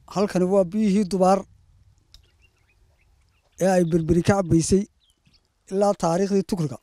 halkani waa biyihii dubaar ee ay berberi ka cabbaysay ilaa taariikhdii tukriga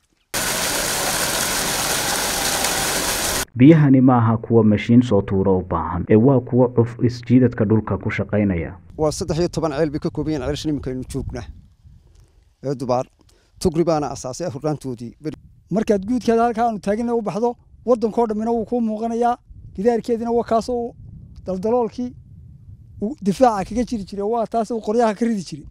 biyahani ma aha kuwa mashiin soo tuuro u baahan ee waa kuwa cuf isjiidadka dhulka ku shaqaynaya waa saddex iyo toban ceel bay ka kooban yahin ceelashan iminka aynu joognaa ee dubaar tugri baana asaasay afurnaantoodii markaad guudkeeda halkaa aanu taagina u baxdo waddankoo dhammina wuu kuu muuqanayaa gidaarkeediina waa kaasoo daldaloolkii difaaca kaga jiri jiray waa taas qoryaha ka ridi jiray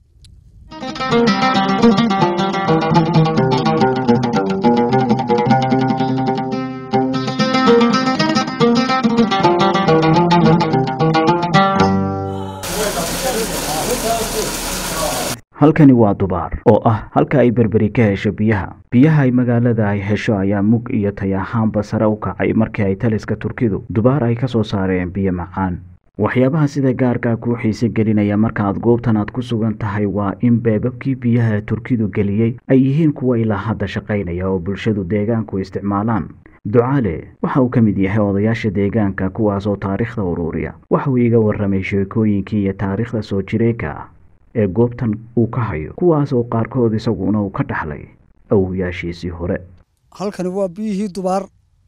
halkani waa dubaar oo ah halka ay berberi ka hesho biyaha biyaha ay magaalada ay hesho ayaa mug iyo tay ahaanba sare u kacay markii ay taliska turkidu dubaar ay ka soo saareen biyo macaan waxyaabaha sida gaarkaa kuu xiise gelinaya markaaad goobtan aad ku sugan tahay waa in beebabkii biyaha turkidu geliyey ay yihiin kuwa ilaa hadda shaqaynaya oo bulshadu deegaanku isticmaalaan ducaale waxa uu ka mid yahay odayaasha deegaanka kuwaas oo taariikhda uruuriya waxa uu iga warramay sheekooyinkii iyo taariikhda soo jireenka ah ee goobtan uu ka hayo kuwaas oo qaarkood isaguna uu ka dhaxlay awowyaashiisii hore halkani waa biyihii dubaar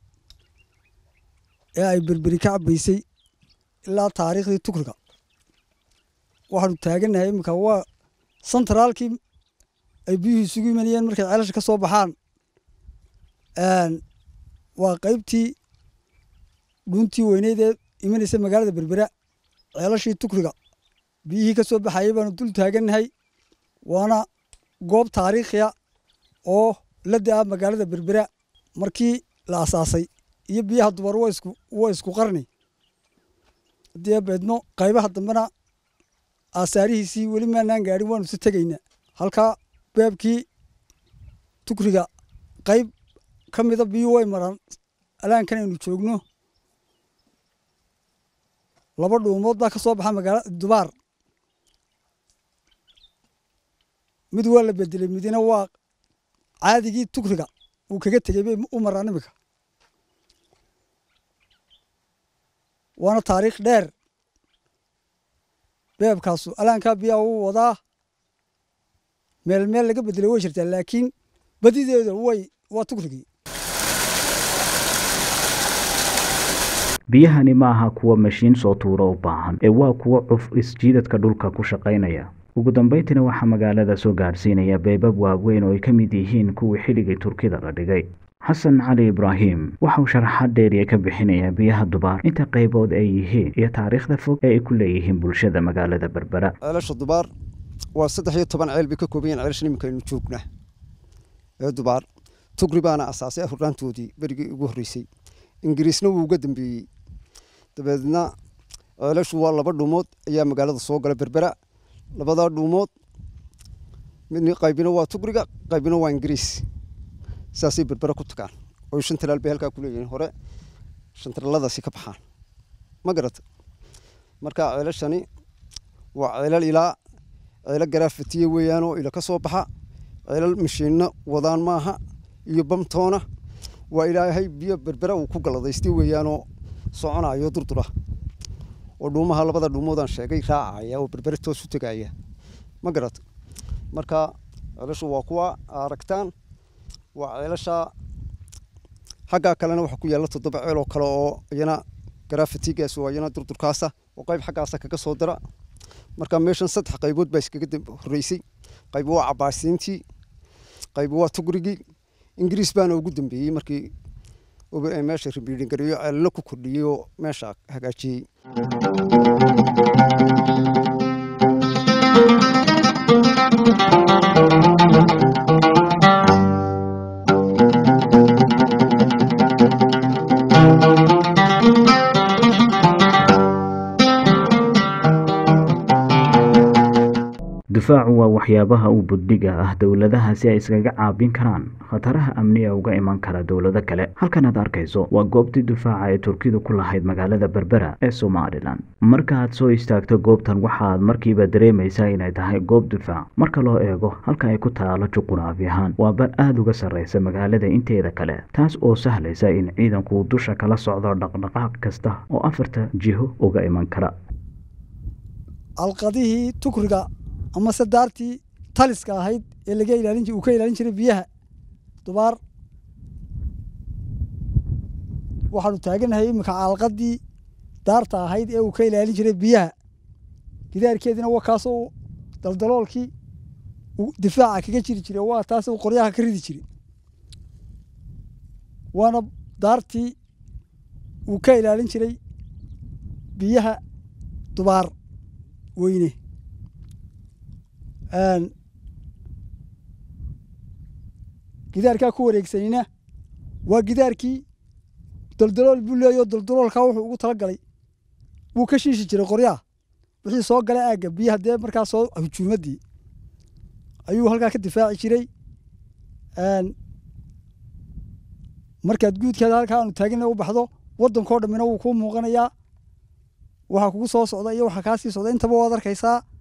ee ay berberi ka cabbaysay ilaa taariikhdii tukriga waxaanu taagannahay iminka waa sentraalkii ay biyuhu isugu imanayeen markay ceelasha ka soo baxaan waa qaybtii dhuuntii weyneyd ee imanaysa magaalada berbera ceelashii tukriga biyihii ka soo baxayay baanu dul taagannahay waana goob taariikhiya oo la da-a magaalada berbera markii la asaasay iyo biyaha dubar waa isku qarni haddii beedno qaybaha dambena aasaarihiisii weli maanaan gaadhin waanu si tegaynaa halkaa beebkii tukriga qayb ka mida biyuu way maraan alaankan aynu joogno laba dhuumood baa ka soo baxa magaala dubaar mid waa la bedelay midina waa caadigii tukriga uu kaga tegey bay u maraan iminka waana taariikh dheer beebkaasu alaankaa biyaa uu wadaa meel meel laga bedelay way jirtaa laakiin badideeda way waa tukrigii biyahani ma aha kuwa mashiin soo tuuro u baahan ee waa kuwa cuf isjiidadka dhulka ku shaqaynaya ugu dambayntiina waxaa magaalada soo gaadhsiinaya beebab waaweyn oo ay ka mid yihiin kuwii xilligii turkida la dhigay xasan cali ibraahim waxa uu sharaxaad dheeriya ka bixinayaa biyaha dubaar inta qaybood ay yihiin iyo taariikhda fog ee ay ku leeyihiin bulshada magaalada berbera ceelasha dubaar waa saddex iyo toban ceel bay ka kooban yahin ceelashan iminka aynu joognaa ee dubaar tugri baana asaasay afurnaantoodii berigii ugu horreysay ingiriisna wuu uga dambeeyey dabeedna ceelashu waa laba dhuumood ayaa magaalada soo gala berbera labadaa dhuumood mid qaybina waa tugriga qaybina waa ingiriis saasay berbera ku tagaan oo shan talaal bay halkaa ku leeyihiin hore shantalaaladaasi ka baxaan ma garata marka ceelashani waa ceelal ilaa ceelo garaafatiye weeyaan oo ila ka soo baxa ceelal mashiinno wadaan maaha iyo bamtoona waa ilaahay biyo berbera uu ku galladaystay weeyaanoo soconayo durdura oo dhuumaha labada dhuumoodaan sheegay raacaya oo berbere toos u tegaya ma garata marka ceelashu waa kuwa aragtaan waa ceelasha xaggaa kalena waxaa ku yaalla toddoba ceel oo kale oo iyana garaafatigaas oo iyana durdurkaasa oo qayb xaggaasa kaga soo dara marka meeshan saddex qaybood baa iskaga horreysay qayb waa cabaasiintii qayb waa tugrigii ingiriis baana ugu dambeeyey markii meesha ribiidhingareeyo ceelalo ku kordhiyey oo meesha hagaajiyey difaacu waa waxyaabaha uu budhiga ah dowladaha si ay iskaga caabin karaan khataraha amniga uga iman kara dowlado kale halkan aad arkayso waa goobtii difaaca ee turkidu ku lahayd magaalada berbera ee somalilan marka aad soo istaagto goobtan waxaaad markiiba dareemaysaa inay tahay goob difaac marka loo eego halka ay ku taalo juquraafi ahaan waa bar aada uga sarreysa magaalada inteeda kale taas oo sahlaysa in ciidanku dusha kala socdo dhaqdhaqaaq kasta oo afarta jiho uga iman kara alqadihii tukriga amase daartii taliska ahayd ee laga ilaalin uu ka ilaalin jiray biyaha dubaar waxaanu taaganahay iminka alqadii daarta ahayd ee uu ka ilaalin jiray biyaha gidaarkeediina waa kaasoo daldaloolkii difaaca kaga jiri jiray waa taas uu qoryaha ka ridi jiray waana daartii uu ka ilaalin jiray biyaha dubaar weyne gidaarkaa ku wareegsanina waa gidaarkii daldalool buu leeyaho daldaloolkaa wuxuu ugu tala galay wuu ka shiishi jiray qoryaha wixii soo gala aagga biyaha dee markaa soo hujuumaddii ayuu halkaa ka difaaci jiray markaad guudkeeda halkaa aanu taagina u baxdo waddankao dhammina wuu kuu muuqanayaa waxaa kugu soo socda iyo waxaa kaa sii socda intaba waad arkaysaa